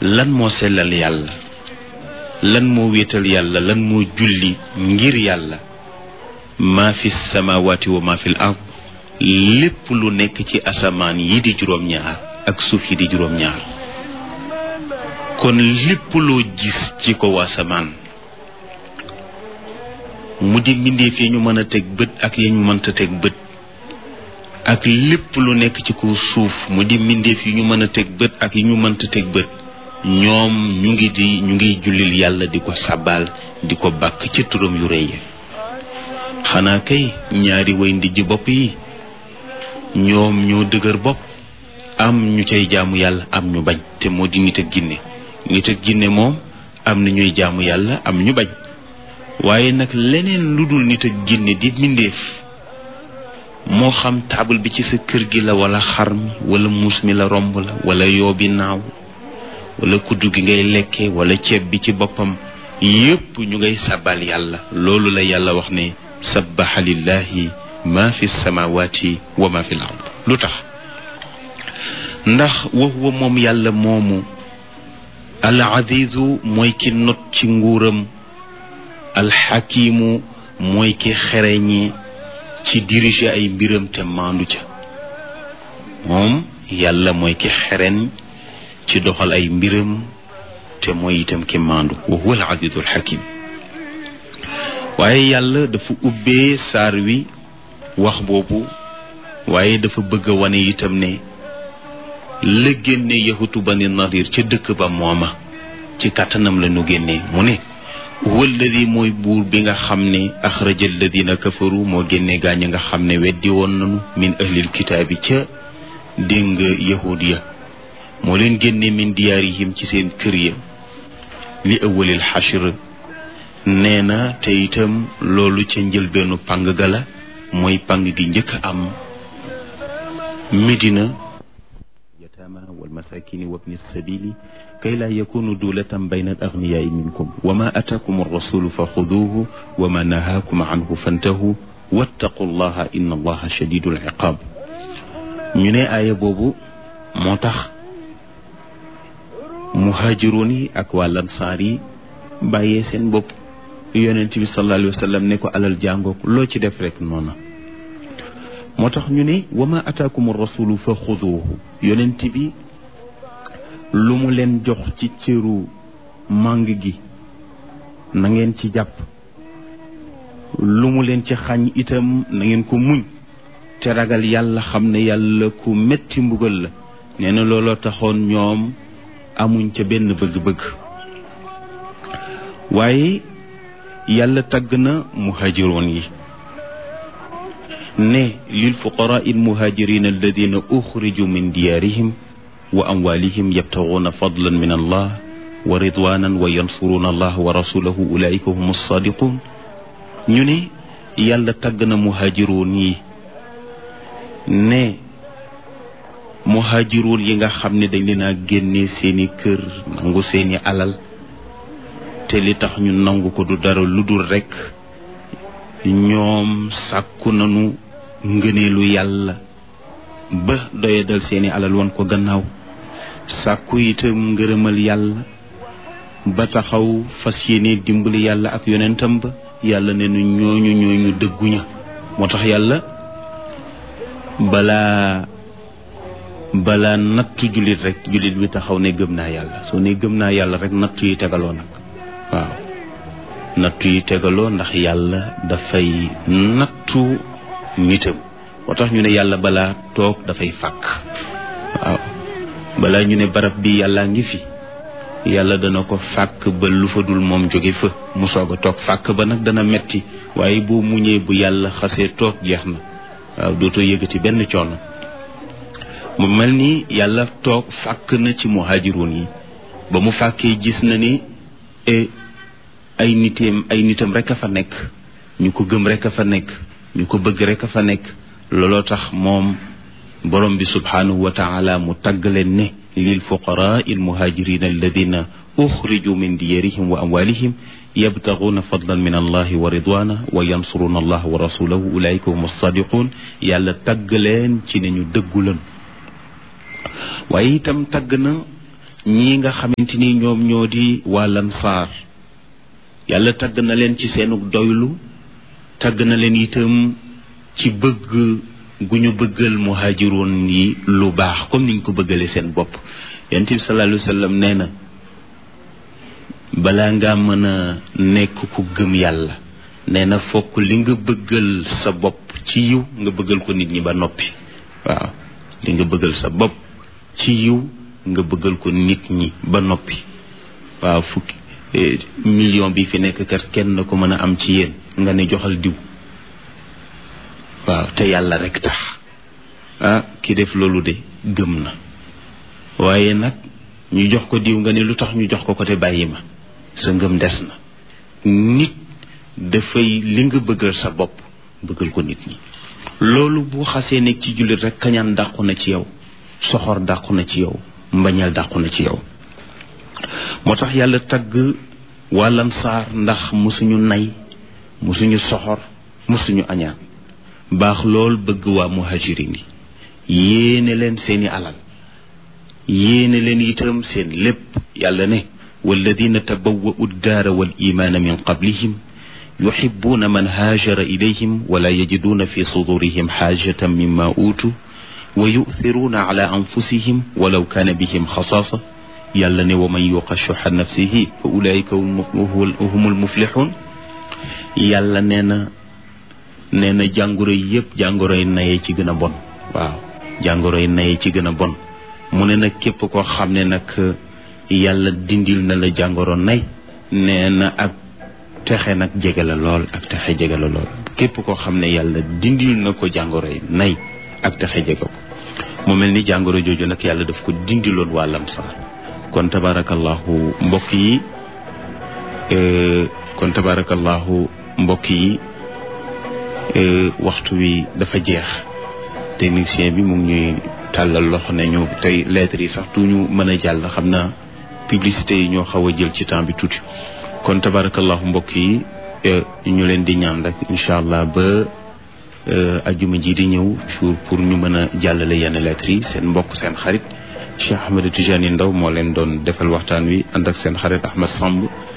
lan moo sellal yàlla lan moo wéetal yàlla lan moo julli ngir yàlla maa fi samawaati wa maa fi l ard lépp lu nekk ci asamaan yi di juróom-ñaar ak suuf yi di juróom-ñaar kon lépp loo gis ci ko asamaan mu di mbindeef yi ñu mën a teg bët ak yi ñu mënta teg bët ak lépp lu nekk ci kaw suuf mu di mbindeef yi ñu mën a teg bët ak yi ñu mënta teg bët ñoom ñu ngi di ñu ngi jullil yàlla di ko sabal di ko bàkk ci turam yu rëy xanaa kay ñaari way ndijj bopp yi ñoom ñoo dëgër bopp am ñu cay jaamu yàlla am ñu bañ te moo di nit ak ginne nit ak ginne moom am na ñuy jaamu yàlla am ñu bañ waaye nag leneen lu dul nit ak ginne di mbindeef moo xam taabal bi ci sa kër gi la wala xar mi wala muus mi la romb la wala yoo bi naaw wala kuddu gi ngay lekke wala ceeb bi ci boppam yépp ñu ngay sabal yàlla loolu la yàlla wax ne sabbaxa lillahi ma fi samawati wa ma fi l ard lu tax ndax wa huwa moom yàlla moomu al azizu mooy ki not ci nguuram alxakimu mooy ki xereñi ci diriger ay mbiram te maandu ca moom yàlla mooy ki xereñ ci doxal ay mbiram te mooy itam ki maandu wa huwa al azizu alxakim waaye yàlla dafa ubbee saar wi wax boobu waaye dafa bëgg a wane itam ne la génne yahutu bani nadir ca dëkk ba mooma ci kàttanam la nu génnee mu ne huwa alladi mooy buur bi nga xam ne axraja alladina kafaru moo génne gaañ nga xam ne weddi woon nanu min ahlil kitaabi ca dégg nga yahud ya moo leen génne min diyaarihim ci seen kër ya li awalil xashr nee na te itam loolu ca njëlbeenu pang ga la mooy pang gi njëkk am medina yataama walmasakini wabni sabili kay laa yakunu dulatan bayna al agniyaai minkum wa ma ataakum arrasulu fa xuduuhu wa ma nahaakum anhu fantahu wattaqu llaha inna allaha shadidu liqaab ñu ne aaya boobu moo tax muhaajiroon yi ak waa lansaar yi bàyyee seen bopp yonent bi sallallahu alayhi wa sallam ne ko alal jàngook loo ci def rek noona moo tax ñu ne wa ma ataakum rasulu fa xuduuhu yonent bi lu mu leen jox ci cëru màng gi na ngeen ci jàpp lu mu leen ci xañ itam na ngeen ko muñ te ragal yàlla xam ne yàlla ku metti mbugal la nee na looloo taxoon ñoom amuñ ca benn bëgg-bëgg waaye yàlla tagg na muhaajiroon yi ne lil fuqaraa il muhaajiriin alladina uxriju min diyaarihim wa amwaalihim yabtaguuna fadlan min allah wa ridwanan wa yansuruuna allah wa rasulahu ulaika hum alsaadiquun ñu ne yàlla tagg na muhaajiroon yi ne muhaajiroon yi nga xam ne dañ leen a génne seeni kër nangu seeni alal te li tax ñu nangu ko du dara lu dul rekk ñoom sàkku nañu ngëneelu yàlla ba doyadal seeni alal woon ko gannaaw sàkku itam ngërëmal yàlla ba taxaw fas yéene dimbali yàlla ak yonentam ba yàlla ne nu ñooñu ñooñu dëgguña moo tax yàlla balaa balaa nattu jullit rek jullit bi taxaw ne gëm naa yàlla soo ne gëm naa yàlla rek nattu yi tegaloo nag waaw nattu yi tegaloo ndax yàlla dafay nattu nitam moo tax ñu ne yàlla balaa toog dafay fàkk waaw balaa ñu ne barab bi yàllaa ngi fi yàlla dana ko fàkk ba lu fa dul moom jóge fa mu soog a toog fàkk ba nag dana metti waaye boo muñee bu yàlla xasee toog jeex na waaw dootoo yëgati benn coono mu mel ni yàlla toog fàkk na ci muhaajiroon yi ba mu fàkkee gis na ni ay nitam ay nitam rek a fa nekk ñu ko gëm rek a fa nekk ñu ko bëgg rek a fa nekk looloo tax moom borom bi subhanahu wa taala mu tagg leen ne lil fuqaraa il muhajirin alladina uxriju min diyarihim wa amwalihim yabtaguuna fadlan min allahi wa ridwana wa yansuruna allah wa rasulahu ulaika hum alsadiqun yàlla tagg leen ci ne ñu dëggu lan waaye itam tagg na ñii nga xamante ni ñoom ñoo di waa lansaar yàlla tagg na leen ci seenu doylu tagg na leen itam ci bëgg gu ñu bëggal muhaajiroon yi lu baax comme niñ ko bëggale seen bopp yonent bi sallallahu alayhi wa sallam nee na balaa nga mën a nekk ku gëm yàlla nee na fokk li nga bëggal sa bopp ci yiw nga bëggal ko nit ñi ba noppi waaw li nga bëggal sa bopp ci yiw nga bëggal ko nit ñi ba noppi waaw fukki million bi fi nekk kat kenn ko mën a am ci yéen nga ne joxal diw waaw te yàlla rek tax ah ki def loolu de gëm na waaye nag ñu jox ko diw nga ne lu tax ñu jox ko ko te bàyyi ma sa ngëm des na nit dafay li nga bëggal sa bopp bëggal ko nit ñi loolu bu xasee nekk ci jullit rek kañaan dàqu na ci yow soxor dàqu na ci yow mbañal dàqu na ci yow moo tax yàlla tagg wàllan saar ndax musuñu nay musuñu soxor musuñu añaan baax lool bëgg waa muhajirin yi yéene leen seeni alal yéene leen itam seen lépp yàlla ne walladina tabawwa'u ddaara wal imaana min qablihim yuxibuuna man haajara ilayhim wala yajiduuna fi sudurihim xaajatan mimma uutu wa yu'thiruuna ala anfusihim walaw kaana bihim xasaasa yàlla ne wa man yuqa shuxa nafsihi fa ulaika humul muflixuun yàlla nee na nee na jàngoro yi yëpp jàngoro yi naye ci gën a bon waaw jàngoro yi naye ci gën a bon mu ne nag képp koo xam ne nag yàlla dindil na la jàngoro nay nee na ak texe nag jege la lool ak texe jege la lool képp koo xam ne yàlla dindil na ko jàngoro yi nay ak texe jege ko mu mel ni jàngoro jooju nag yàlla daf ko dindiloon waa lamsaar kon tabarakallahu mbokk yi kon tabarakallahu mbokk yi waxtu wi dafa jeex technicien bi mu ngi ñuy tàllal loxo ne ñu tey lettres yi sax tuñu mën a jàll xam naa publicité yi ñoo xaw a jël ci temps bi tuuti kon tabarakallahu mbokk yi ñu leen di ñaan rek incha allah ba ajuma ji di ñëw jour pour ñu mën a jàllale yenn lettres yi seen mbokk seen xarit Cheikh Ahmed Tidiane Ndaw moo leen doon defal waxtaan wi ànd ak seen xarit Ahmed Samb